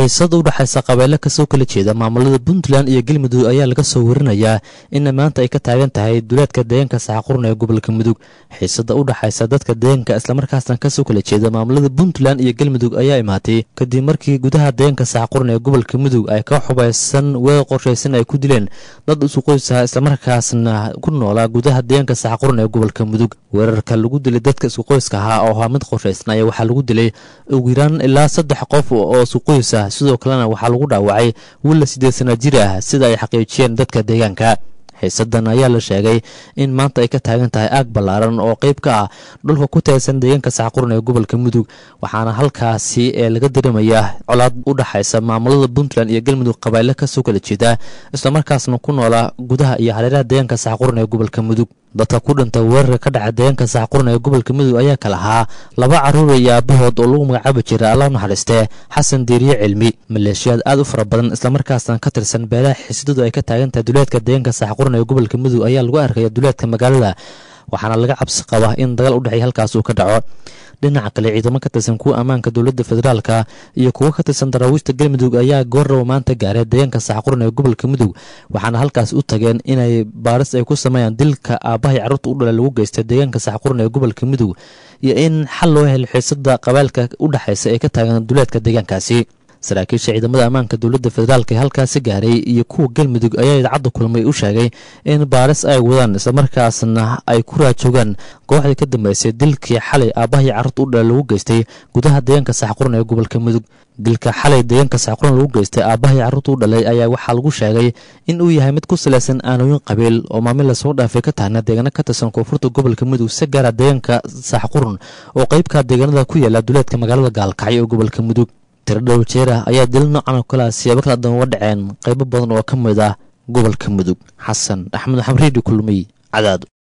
xiisada u dhexaysa qabeelo kasoo kala jeeda maamulada puntland iyo galmudug ayaa laga soo warinayaa in maanta ay ka taagan tahay duleedka deegaanka saxaqurun ee gobolka mudug xiisada u dhexaysa dadka deegaanka islamarkaasna kasoo kala jeeda maamulada puntland iyo galmudug ayaa imaatay kadib markii gudaha deegaanka saxaqurun ee gobolka mudug ay ka xubaysan weer qorshaysan ay ku dileen dad isu qoysaha islamarkaasna ku noolaa gudaha deegaanka saxaqurun ee gobolka mudug weerarka lagu dilay dadka isku qoyska ahaa oo ahaa mid qorshaysan ayaa waxaa lagu dilay ugu yaraan ilaa saddex qof oo isku qoys ah sidoo kalena waxaa lagu dhaawacay wiil la siddeed sana jir ah sida ay xaqiijiyeen dadka deegaanka xiisadan ayaa la sheegay in maanta ay ka taagan tahay aag ballaaran oo qayb ka ah dhulka ku teedsan deegaanka saxqurun ee gobolka mudug waxaana halkaasi ee laga dareemayaa colaad u dhexaysa maamulada puntland iyo galmudug qabayle kasoo kala jeeda islamarkaasna ku noolaa gudaha iyo hareeraha deegaanka saxqurun ee gobolka mudug dadka ku dhintay weerarka ka dhaca deegaanka saxqurun ee gobolka mudug ayaa kala ahaa laba carruur iyo aabahood oo lagu magacaabi jiray allah naxariistee xasan diiriye cilmi maleeshiyaad aad u fara badan islamarkaasna ka tirsan beelaha xiisadadu ay ka taagan tahay duleedka deegaanka saxqurun ee gobolka mudug ayaa lagu arkaya duleedka magaalada waxaana laga cabsi qabaa in dagaal u dhexeeya halkaas uu ka dhaco dhinaca kale ciidamo ka tirsan kuwa ammaanka dowladda federaalka iyo kuwo ka tirsan daraawiishta galmudug ayaa goorraba maanta gaaray deegaanka saxqurun ee gobolka mudug waxaana halkaas u tageen inay baaris ay ku sameeyaan dilka aabbahay carruurta u dhala lagu geystay deegaanka saxqurun ee gobolka mudug iyo in xal loo helo xiisada qabailka u dhexaysa ee ka taagan duleedka deegaankaasi saraakiisha ciidamada ammaanka dowladda federaalk ee halkaasi gaaray iyo kuwa galmudug ayaa idaacadda kulmay u sheegay in baaris ay wadaan islamarkaasna ay ku raajoogaan kooxdii ka dambeysay dilkii xalay aabbahay carruurta u dhala lagu geystay gudaha deegaanka saxqurun ee gobolka mudug dilka xalay deegaanka saxqurun lagu geystay aabbahay carruurta u dhalay ayaa waxaa lagu sheegay in uu yahay mid ku salaysan aanooyin qabiil oo maamil lasoo dhaafay ka taagna deegaano ka tirsan koonfurta gobolka mudug si gaara deegaanka saxqurun oo qeybka deegaanada ku yaala duleedka magaalada gaalkacyo ee gobolka mudug tiro dhow jeer ah ayaa dil noocan oo kale ah siyaabo kala duwan uga dhaceen qaybo badan oo ka mid ah gobolka mudug xasan axmed xamriidi kulmiy cadaado